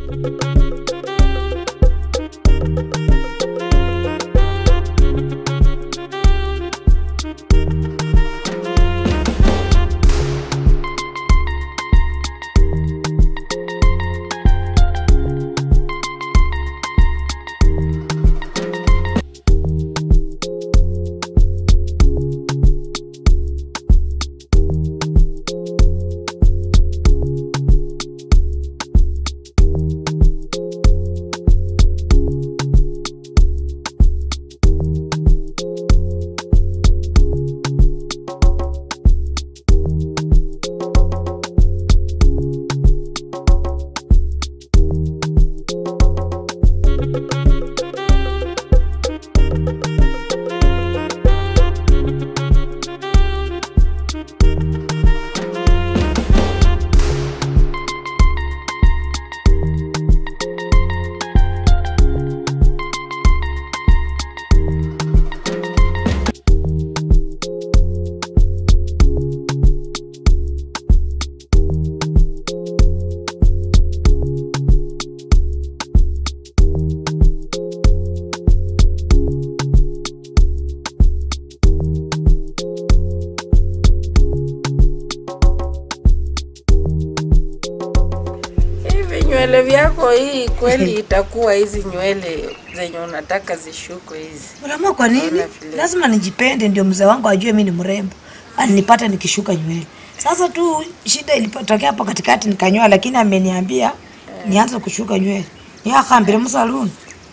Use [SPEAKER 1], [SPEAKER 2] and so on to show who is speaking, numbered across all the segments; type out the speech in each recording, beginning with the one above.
[SPEAKER 1] Hivi nywele vyako hii kweli itakuwa hizi nywele zenye unataka zishukwe hizi?
[SPEAKER 2] Unaamua kwa nini?
[SPEAKER 1] Naona vile.
[SPEAKER 2] Lazima nijipende ndio mzee wangu ajue mimi ni mrembo. Aninipata nikishuka nywele. Sasa tu shida ilipotokea hapo katikati nikanyoa, lakini ameniambia nianze kushuka nywele. Ni akambire msaluni.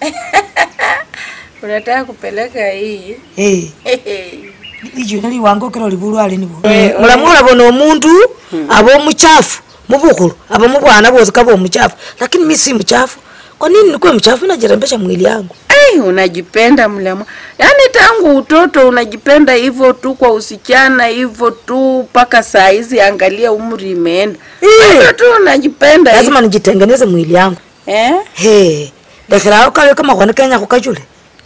[SPEAKER 1] Unataka kupeleka hii
[SPEAKER 2] Eh.
[SPEAKER 1] Hehe.
[SPEAKER 2] Ijo nali wango kero libulu ali nibo. Mulamu olabona omuntu aba omuchafu mubukulu aba mubwana bose kaba omuchafu lakini mimi si mchafu. Kwa nini nikuwe mchafu najirembesha mwili yangu?
[SPEAKER 1] Ai, unajipenda mlema, yaani tangu utoto unajipenda hivyo tu, kwa usichana hivyo tu mpaka saa hizi, angalia umri imeenda,
[SPEAKER 2] Eh.
[SPEAKER 1] hivyo tu unajipenda hivyo.
[SPEAKER 2] Lazima nijitengeneze mwili yangu.
[SPEAKER 1] eh?
[SPEAKER 2] He. Lekera kawe kama kwana Kenya kukajule.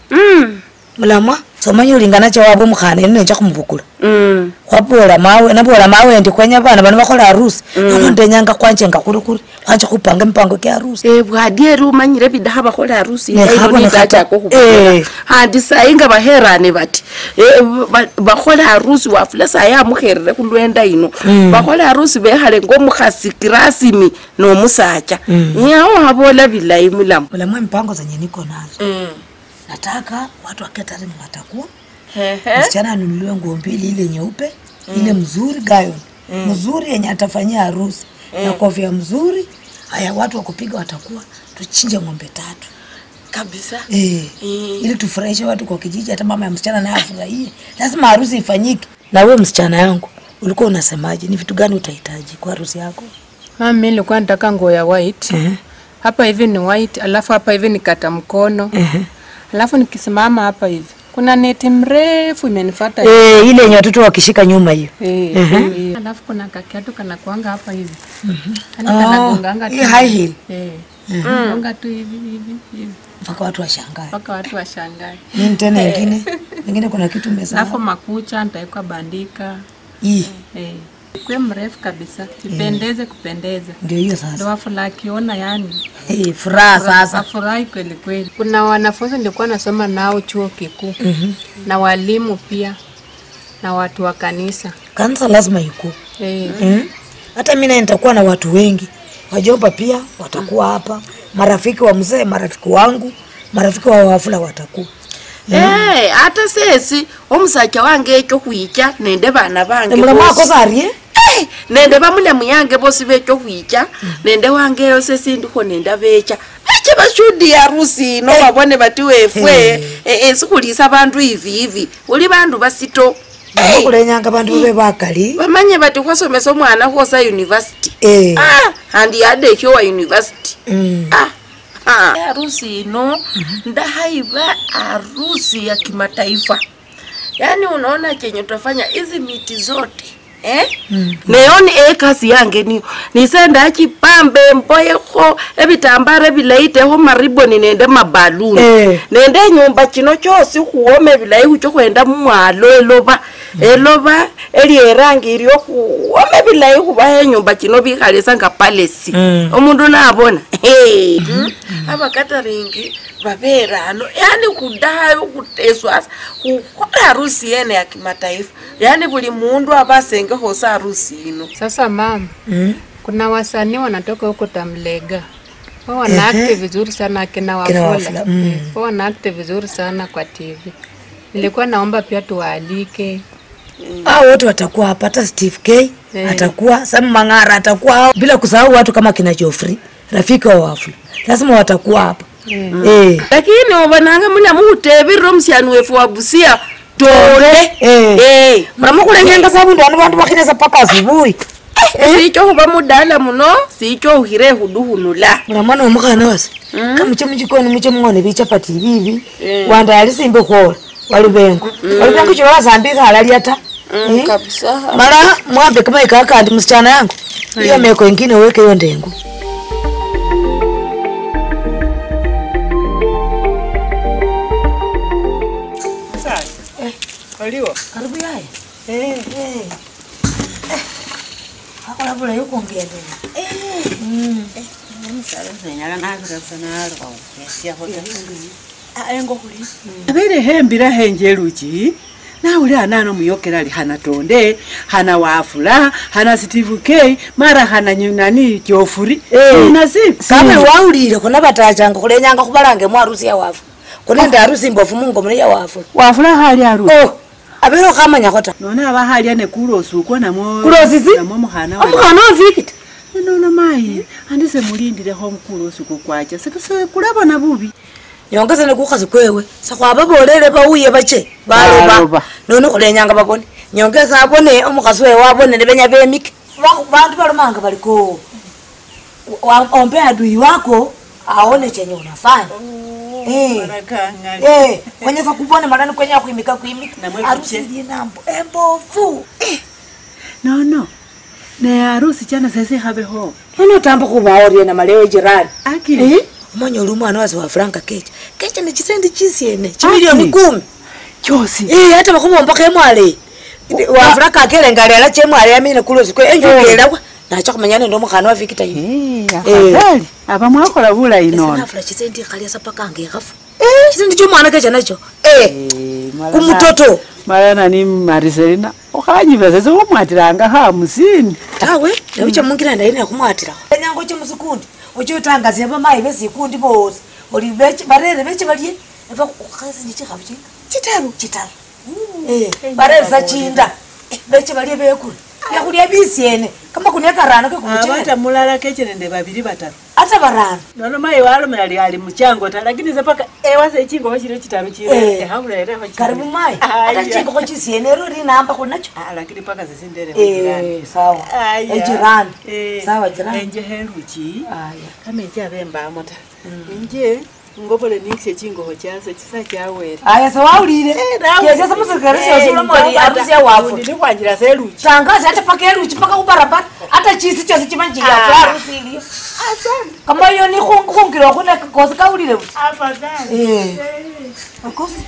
[SPEAKER 1] mm.
[SPEAKER 2] mulamwa somanya ulingana chawabwe mukhana ino nenja khumubukula
[SPEAKER 1] Mm.
[SPEAKER 2] khwabola mawe nabola mawe ndi kwenya bana bano bakhola harusi nono ndenyanga kwanje nga khuri khuri khwanje khupanga mipango kya harusi
[SPEAKER 1] Eh, bwadieri umanyire bidaha bakhola harusi
[SPEAKER 2] Ne,
[SPEAKER 1] ino
[SPEAKER 2] khabona
[SPEAKER 1] nitachako
[SPEAKER 2] khata-
[SPEAKER 1] khubukula
[SPEAKER 2] Eh.
[SPEAKER 1] handi sayi nga baherane bati Eh, ba- bakhola harusi wafula sayi amukherere khulwenda ino bakhola harusi bekhale ngomukhasi kirasimi nomusacha nyawo habola bilayi mulamu
[SPEAKER 2] mulamwa mipango zenye niko nazo
[SPEAKER 1] Mm.
[SPEAKER 2] nataka watu wa catering watakuwa
[SPEAKER 1] Hehe.
[SPEAKER 2] msichana anunuliwe nguo mbili ile nyeupe ile mzuri gayon mzuri yenye atafanyia harusi na kofia mzuri haya watu wa kupiga watakuwa tuchinje ng'ombe tatu
[SPEAKER 1] kabisa
[SPEAKER 2] Eh,
[SPEAKER 1] Mm.
[SPEAKER 2] ili tufurahishe watu kwa kijiji, hata mama ya msichana naye afurahie. Lazima harusi ifanyike. Na wewe msichana yangu, ulikuwa unasemaje? Ni vitu gani utahitaji kwa harusi yako?
[SPEAKER 3] Mama, mimi nilikuwa nataka nguo ya white. Hapa hivi ni white, alafu hapa hivi ni kata mkono. Alafu nikisimama hapa hivi. Kuna neti mrefu imenifuata.
[SPEAKER 2] Eh, ile yenye watoto wakishika nyuma hiyo.
[SPEAKER 3] Eh, eh. Alafu kuna kakiatu kana kuanga hapa hivi. Yaani kanagonganga tu.
[SPEAKER 2] hii high heel.
[SPEAKER 3] Eh. Gonga tu hivi hivi hivi.
[SPEAKER 2] Mpaka watu washangae.
[SPEAKER 3] Mpaka watu washangae.
[SPEAKER 2] Nini tena ingine? Ingine kuna kitu umesahau.
[SPEAKER 3] Alafu makucha nitaweka bandika.
[SPEAKER 2] Hii
[SPEAKER 3] Eh. Kwe mrefu kabisa. Sipendeze kupendeza.
[SPEAKER 2] ndio hiyo
[SPEAKER 3] Ndio
[SPEAKER 2] sasa.
[SPEAKER 3] wafula akiona yani.
[SPEAKER 2] Eh, furaha sasa.
[SPEAKER 3] Wafurahi kweli kweli. Kuna wanafunzi nilikuwa nasoma nao chuo kikuu na walimu pia na watu wa kanisa
[SPEAKER 2] Kanisa lazima iko.
[SPEAKER 3] eh,
[SPEAKER 2] Mm. Hata mimi naye nitakuwa na watu wengi. Wajomba pia watakuwa hapa. Marafiki wa mzee, marafiki wangu, marafiki wa wafula watakuwa.
[SPEAKER 1] Eh, ate sesi omusacha wange ekyo khwicha nende bana bange
[SPEAKER 2] Mulamu
[SPEAKER 1] bosi.
[SPEAKER 2] wako zarie?
[SPEAKER 1] Eh, nende bamulemu yange bosi becho khwicha nende wange eyo sesindikho nende becha beche bashudi harusi ino babone bati wefwe
[SPEAKER 2] Eh.
[SPEAKER 1] eh, eh, sikhulisa bandu hivi hivi uli bandu basito Eh,
[SPEAKER 2] kulenyanga bandu babe bakali
[SPEAKER 1] bamanye bati khwasomesa omwana khwosa university
[SPEAKER 2] Eh.
[SPEAKER 1] ah, handi yadekyo wa university
[SPEAKER 2] Mm.
[SPEAKER 1] Ah, ah. harusi ino ndahaiva harusi ya kimataifa yaani unaona chenye utafanya hizi miti zote eh? mm. neoni ekasi yange niyo nisenda achipambe mboyekho ebitambara ebilayitekho mariboni nende mabaluni
[SPEAKER 2] Eh.
[SPEAKER 1] nende enyumba chino chosi khuwome bilayi khucho khwenda mumwalo eloba eloba eli erangi iri okuwome bilayi khubaho enyumba kino bikhalisa nga palesi
[SPEAKER 2] Mm.
[SPEAKER 1] omundu nabona Hey. abakataringi baberano yani khudayo khuteswasa khukhola harusi yene ya kimataifa yani buli mundu abasengekho sa harusi ino
[SPEAKER 3] Sasa mama, kuna wasanii wanatoka huko Tamlega wao wana act vizuri sana akina
[SPEAKER 2] Kina
[SPEAKER 3] Wafula
[SPEAKER 2] Wafula, mm.
[SPEAKER 3] Eh, wao wana act vizuri sana kwa TV. Nilikuwa naomba pia tuwaalike
[SPEAKER 2] hao wote watakuwa hapa, hata Steve K
[SPEAKER 3] Eh.
[SPEAKER 2] atakuwa, Sam Mang'ara atakuwa hao, bila kusahau watu kama kina Joffrey rafiki wa Wafula, lazima watakuwa hapa eh.
[SPEAKER 1] lakini obonanga muna muhutebirira omusyani wefu wa busia tole
[SPEAKER 2] Eh.
[SPEAKER 1] Eh.
[SPEAKER 2] muramukulenyanga sabundu ano bandu bakhinesa paka asubuhi
[SPEAKER 1] sicho khuba mudala muno sicho ukhire khudukhunula
[SPEAKER 2] muramwana womukhana wase kamuche muchikoni muche mung'one bichapati ibibi
[SPEAKER 1] Eh.
[SPEAKER 2] wanda ali simbe khwola walubengo walubengo chilo wasambikha alalya ta Eh.
[SPEAKER 1] kabisa
[SPEAKER 2] mala mwambe kamaika akandi msichana yangu iyo meko ingine weke hiyo ndengu karibu yaye akola bulayi ukwongendela
[SPEAKER 4] abere hembira henjeruchi nauli anano muyokera ali hana tonde hana wafula hana steve k mara hana nyu- nani jofuri nasi
[SPEAKER 2] kame waulile khona batachanga khulenyanga khubalange mwarusi ya wafu khunende harusi mbofu mungomene ya wafu
[SPEAKER 4] wafula hali aru
[SPEAKER 2] oh abere okhamanyakho ta
[SPEAKER 4] none aba hali ane kulosuko namo
[SPEAKER 2] Kulosisi?
[SPEAKER 4] namo mukhana wa
[SPEAKER 2] omukhana ofikita
[SPEAKER 4] nono mayi andise mulindilekho kulosuko kwacha sikuse kulabona bubi
[SPEAKER 2] nyongeza nekukhasi kwewe sakhwababolele bauye bache baloba
[SPEAKER 4] Baloba.
[SPEAKER 2] none khulenyanga babone nyongeza abone omukhasi wewe abone nebenya bemike Ba- bandu balomanga baliko wa- ombe adui wako aone chenye unafanya Eh. Eh, kwenyesa kubone malani kwenya kwimika kwimika
[SPEAKER 4] Namwe
[SPEAKER 2] harusi
[SPEAKER 4] kuche.
[SPEAKER 2] linambo embofu
[SPEAKER 4] nono ne harusi chana sese habeho
[SPEAKER 2] none otamba khubaorie na maleo jirani
[SPEAKER 4] aki
[SPEAKER 2] omanya oli omwana wase wa franka kecha kecha nechisendi chisiene chimilioni kumi
[SPEAKER 4] chosi
[SPEAKER 2] Eh, hata bakhubombakho emwale wafula kakelenga alela chemwale yamine kulosikwe enjukelawa nacha khumanya nende omukhana wa vikita yu
[SPEAKER 4] afadhali aba mwakola bulayi nono
[SPEAKER 2] nafula chisendi ikhalia sapakanga ikhafu chisendi chomwana kecha nacho Eh, kumutoto
[SPEAKER 4] mara nani mariselina ukhanyiva sese khumwatilanga hamusini
[SPEAKER 2] tawe naucha mungina ndaine khumwatilakho enyanga oche musikundi oche otangasia bamayi besikundi bosi oli beche- barere beche balie eva ukhasinje chikhafu chinga chitaru chitaru Eh, barere sachinda Eh, beche balie bekula yakhulia bisiene kama kunia karano kekumuchele
[SPEAKER 4] abata mulala keche nende babili bataru
[SPEAKER 2] ata barano
[SPEAKER 4] nono mayi walomela ali ali muchango ta lakini sepaka ewase echingoho chile chitaru
[SPEAKER 2] Eh.
[SPEAKER 4] chile ehabulereho
[SPEAKER 2] karibu mayi ata chingokho chisiene ero rinamba khunacho
[SPEAKER 4] lakini paka sesindere
[SPEAKER 2] Eh, sawa ejirani sawa jirani
[SPEAKER 4] enje heruchi
[SPEAKER 2] aya
[SPEAKER 4] kama eche abembamo ta inje ngopole nikse chingoho chase chisa chawere
[SPEAKER 2] aya sawaulile chesesa musilikari sosulomoli arusi ya wafu
[SPEAKER 4] ndilikhwanjira seluchi
[SPEAKER 2] tangazi hata paka eluchi paka kubarabara hata chisi chose chimanjiyafu arusi iliyo kama iyo ni khungilwa khune kosi kaulile buti Eh. Akosi.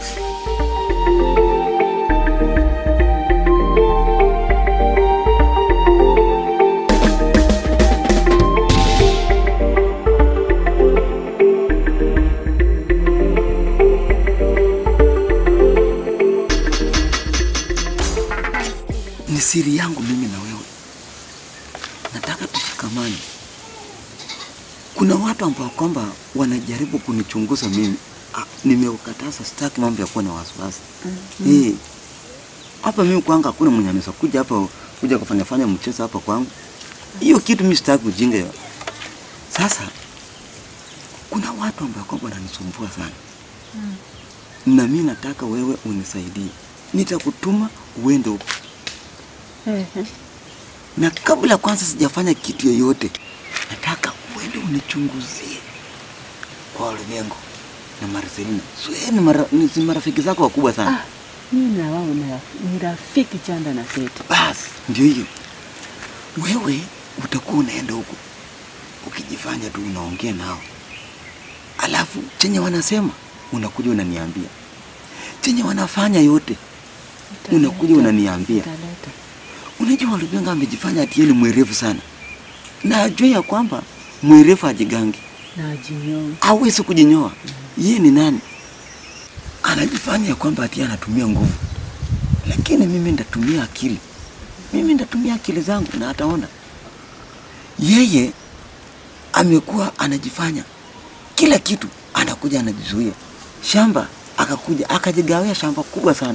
[SPEAKER 5] ni siri yangu mimi na wewe, nataka tushikamane. Kuna watu ambao kwamba wanajaribu kunichunguza mimi. Ah, nimeukataza, sitaki mambo ya kuwa na wasiwasi eh. Hapa mimi kwangu hakuna mwenye anaweza kuja hapa kuja kufanya fanya mchezo hapa kwangu. Hiyo kitu mimi sitaki ujinga hiyo. Sasa kuna watu ambao kwamba wananisumbua sana na mimi nataka wewe unisaidie. Nitakutuma uende huko na kabla kwanza sijafanya kitu yoyote, nataka uende unichunguzie kwa ulimwengu na Marcelina. Swe ni, mara, ni si marafiki zako wakubwa sana.
[SPEAKER 4] mimi na wao na ni rafiki chanda na kete
[SPEAKER 5] Basi ndio hiyo, wewe utakuwa unaenda huko ukijifanya tu unaongea nao, alafu chenye wanasema unakuja unaniambia, chenye wanafanya yote unakuja unaniambia. Unajua Walubenga amejifanya ati yeye ni mwerevu sana, na ajua ya kwamba mwerevu hajigangi,
[SPEAKER 4] na jinyonge.
[SPEAKER 5] hawezi kujinyoa. Yeye ni nani? Anajifanya ya kwamba ati anatumia nguvu, lakini mimi ndatumia akili, mimi ndatumia akili zangu na ataona. Yeye amekuwa anajifanya kila kitu, anakuja anajizuia shamba, akakuja akajigawia shamba kubwa sana.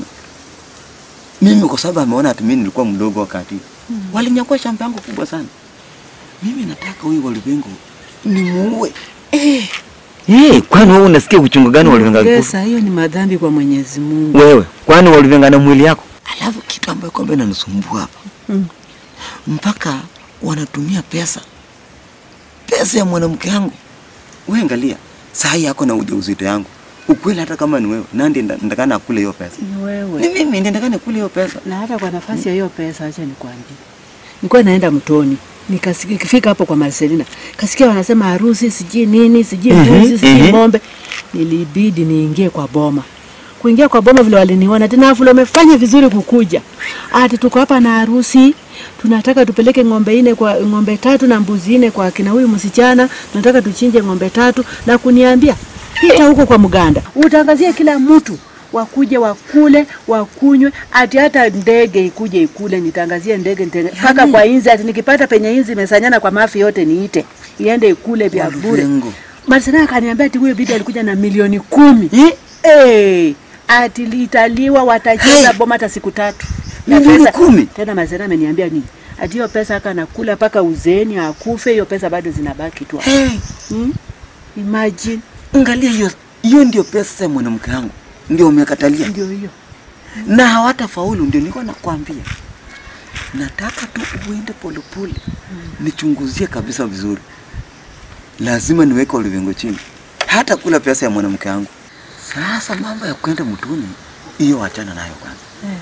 [SPEAKER 5] Mimi kwa sababu ameona ati mimi nilikuwa mdogo wakati hmm. walinyakua shamba yangu kubwa sana. Mimi nataka huyu Walubengo nimuue. Eh, eh, kwani wewe unasikia uchungu gani Walubenga alikufa?
[SPEAKER 4] Pesa hiyo ni madhambi kwa Mwenyezi Mungu.
[SPEAKER 5] Wewe kwani Walubenga na mwili yako? Alafu kitu ambayo kwamba inanisumbua hapa
[SPEAKER 4] Mm.
[SPEAKER 5] mpaka wanatumia pesa, pesa ya mwanamke yangu. Wewe angalia, saa hii yako na ujauzito yangu, ukweli, hata kama ni wewe, nandi ndakana akule hiyo pesa?
[SPEAKER 4] Ni
[SPEAKER 5] Ni
[SPEAKER 4] wewe.
[SPEAKER 5] mimi ndiye ndakana kule hiyo pesa.
[SPEAKER 4] Na hata kwa nafasi ya hiyo pesa, acha nikwambie, nilikuwa naenda mtoni nikasikia, nikifika hapo kwa Marcelina kasikia wanasema harusi sijui nini sijui
[SPEAKER 5] Mhm,
[SPEAKER 4] mbuzi sijui
[SPEAKER 5] mhm.
[SPEAKER 4] ng'ombe. Nilibidi niingie kwa boma. Kuingia kwa boma vile waliniona tena, afu umefanya vizuri kukuja, ati tuko hapa na harusi tunataka tupeleke ng'ombe ine kwa ng'ombe tatu na mbuzi ine kwa kina huyu msichana, tunataka tuchinje ng'ombe tatu, na kuniambia pita huko kwa mganda utangazie kila mtu wakuje wakule wakunywe, ati hata ndege ikuje ikule, nitangazie ndege nitenge- mpaka kwa inzi, ati nikipata penye inzi imesanyana kwa mafi yote niite iende ikule vya bure.
[SPEAKER 5] Walubengo.
[SPEAKER 4] Marcela akaniambia ati huyo bibi alikuja na milioni kumi
[SPEAKER 5] Eh?
[SPEAKER 4] hey, ati litaliwa watacheza
[SPEAKER 5] Hey.
[SPEAKER 4] boma hata siku tatu
[SPEAKER 5] Milioni kumi?
[SPEAKER 4] Tena Marcela ameniambia nini? Ati hiyo pesa aka nakula mpaka uzeni akufe, hiyo pesa bado zinabaki tu. hapo.
[SPEAKER 5] Hey,
[SPEAKER 4] Hmm? Imagine,
[SPEAKER 5] angalia hiyo, hiyo ndio pesa ya mwanamke yangu, ndio umekatalia
[SPEAKER 4] ndio hiyo.
[SPEAKER 5] na hawatafaulu. Ndio nilikuwa nakwambia, nataka tu uende polepole, nichunguzie kabisa vizuri. Lazima niweke Walubengo chini, hata kula pesa ya mwanamke wangu. Sasa mambo ya kwenda mtuni, hiyo wachana nayo kwanza,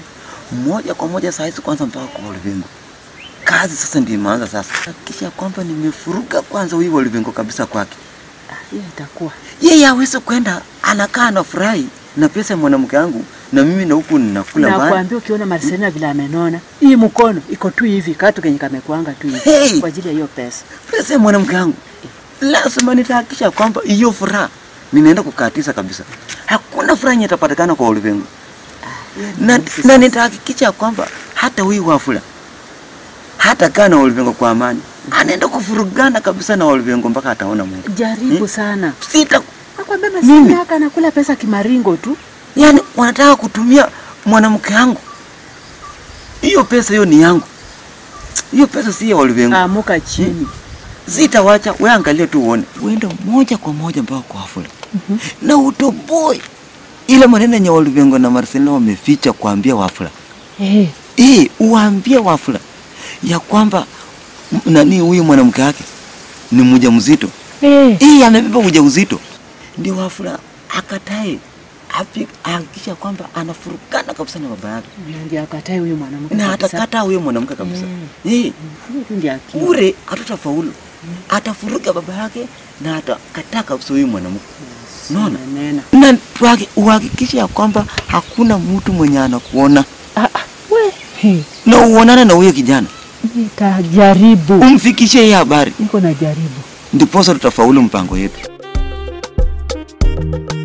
[SPEAKER 5] moja kwa moja saa hizi kwanza mpaka kwa Walubengo. Kazi sasa ndio imeanza sasa, hakikisha kwamba nimefuruga kwanza huyu Walubengo kabisa kwake.
[SPEAKER 4] Ah, Hiyo itakuwa
[SPEAKER 5] Yeye hawezi kwenda anakaa anafurahi na pesa ya mwanamke wangu, na mimi na huku ninakula mbali.
[SPEAKER 4] nakwambia, ukiona Marcelina vile amenona, hii mkono iko tu hivi, katu kenye kamekuanga tu hivi
[SPEAKER 5] Hey!
[SPEAKER 4] kwa ajili ya hiyo pesa.
[SPEAKER 5] pesa ya mwanamke wangu, lazima nitahakikisha kwamba hiyo furaha ninaenda kukatiza kabisa. Hakuna furaha yenye itapatikana kwa ulimwengu, na, na nitahakikisha kwamba hata huyu Wafula hata kaa na ulimwengu kwa amani, anaenda kufurugana kabisa na ulimwengu mpaka ataona Mungu.
[SPEAKER 4] Jaribu
[SPEAKER 5] Hmm?
[SPEAKER 4] sana.
[SPEAKER 5] Sita,
[SPEAKER 4] Nakwambia
[SPEAKER 5] Mimi?
[SPEAKER 4] Marcelina haka anakula pesa kimaringo tu.
[SPEAKER 5] yani wanataka kutumia mwanamke wangu. Hiyo pesa hiyo ni yangu, hiyo pesa si ya ulimwengu.
[SPEAKER 4] Amuka chini.
[SPEAKER 5] Sitawacha, we angalia tu uone, uende moja kwa moja mpaka kwa Wafula na utoboe ile maneno yenye Walubengo na Marcelina wameficha kuambia Wafula.
[SPEAKER 4] Eh,
[SPEAKER 5] Eh, uwaambie Wafula ya kwamba m- nani huyu mwanamke wake ni mjamzito.
[SPEAKER 4] eh.
[SPEAKER 5] Eh, amebeba ujauzito. Ndio Wafula akatae api- ahakikisha kwamba anafurukana kabisa na baba yake
[SPEAKER 4] Na Ndio akatae huyu mwanamke.
[SPEAKER 5] na
[SPEAKER 4] kabisa.
[SPEAKER 5] atakata huyo mwanamke kabisa.
[SPEAKER 4] Mm.
[SPEAKER 5] Eh,
[SPEAKER 4] Hiyo tu ndio akili.
[SPEAKER 5] bure hatutafaulu. Atafuruka baba yake na atakataa kabisa huyu mwanamke. Unaona?
[SPEAKER 4] Nena.
[SPEAKER 5] Na tuhaki- uhakikishe ya kwamba hakuna mtu mwenye anakuona
[SPEAKER 4] Ah, ah, we. Hey,
[SPEAKER 5] na uonane na huyo kijana,
[SPEAKER 4] nitajaribu.
[SPEAKER 5] umfikishe hii habari,
[SPEAKER 4] Niko na jaribu.
[SPEAKER 5] ndiposa tutafaulu mpango yetu.